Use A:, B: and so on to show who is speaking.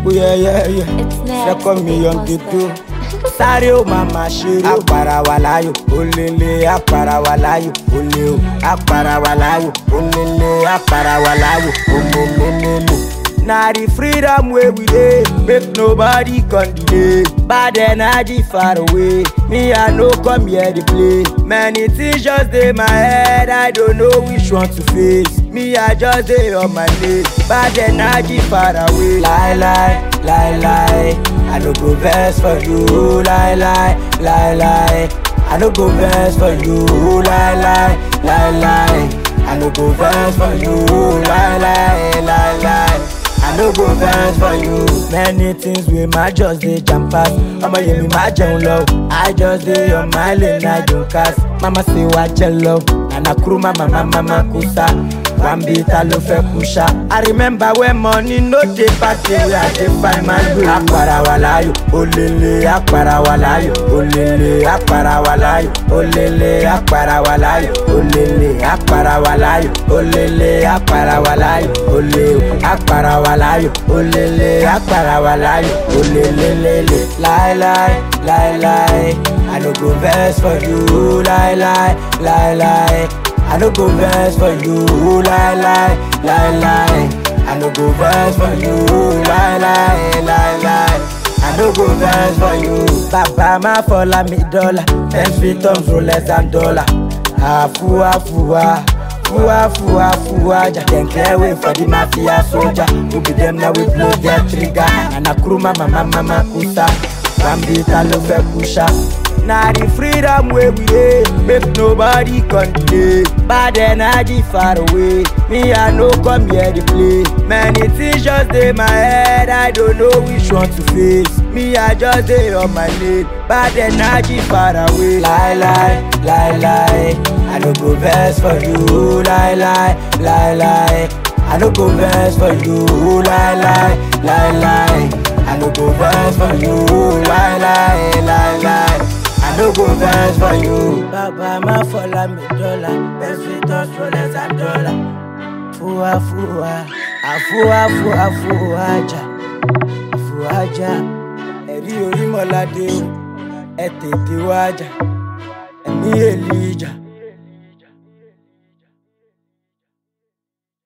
A: yeah, yeah, yeah.
B: It's next.
A: Second million
B: Big
A: ghetto.
B: Monster.
A: Sáré ó máa ma ṣeré. Àpàrà wà láyò, olèlè àpàrà wà láyò, olè o. Àpàrà wà láyò, olèlè àpàrà wà láyò, olèlèlèlè. Na the freedom wey we dey, make nobody come delay. Bad energy far away, me I no come here dey play. Many things just dey my head, I don't know which one to face. Me I just dey on my lane, bad energy far away. Lie lie, lie lie, I no go vex for you. Lie lie, lie lie, I no go vex for you. Lie lie, lie lie, I no go vex for you. Lie lie, lie lie. I no go vex for you. Many things wey my just dey jam pass. Ọmọ yẹn mi máa jẹun lọ. I just dey on my lane, I don cast. Mama say wá jẹ lọ. Nana kúrú mama mama ma kú sá. Wambi ta ló fẹ́ kú ṣá. I remember when money no dey party wey I dey find my way. Àpàrà wà láyò, olèlè àpàrà wà láyò, olèlè àpàrà wà láyò, olèlè àpàrà wà láyò, olèlè àpàrà wà láyò, olèlè àpàrà wà láyò, olè o àpàrà wà láyò, olèlè àpàrà wà láyò, olèlèlèlè. Láíláí, láíláí, I no go vex for you, láíláí, láíláí. I no go vex for you, lie lie, lie lie. I no go vex for you, lie lie, lie lie. I no go vex for you. Bàbá má fọlá mi dọ́là, ten feet tons rolex and dollar. Àfúwá fúwá, fúwá fúwá fúwá jà. Dem clear way for the mafia soldier. Who be dem na we blow their trigger. Nana kuru mama mama ma kusa. Wambi ta ló fẹ́ kú ṣá. Na the freedom wey we dey, make nobody come delay. Bad energy far away, me I no come here dey play. Many things just dey my head, I don't know which one to face. Me I just dey on my lane, bad energy far away. Lie lie, lie lie, I no go vex for you. Lie lie, lie lie, I no go vex for you. Lie lie, lie lie, I no go vex for you. Lie lie, lie lie. I no go vex for you. Bàbá má fọlá mi dọ́là, best fit us rolex and dollar. Fúwa fúwa, àfúwa fúwa fúwa jà, fúwa jà. Ẹ̀rí orímọ̀ládé o, ẹ tètè wá jà, ẹ̀mí èlì jà.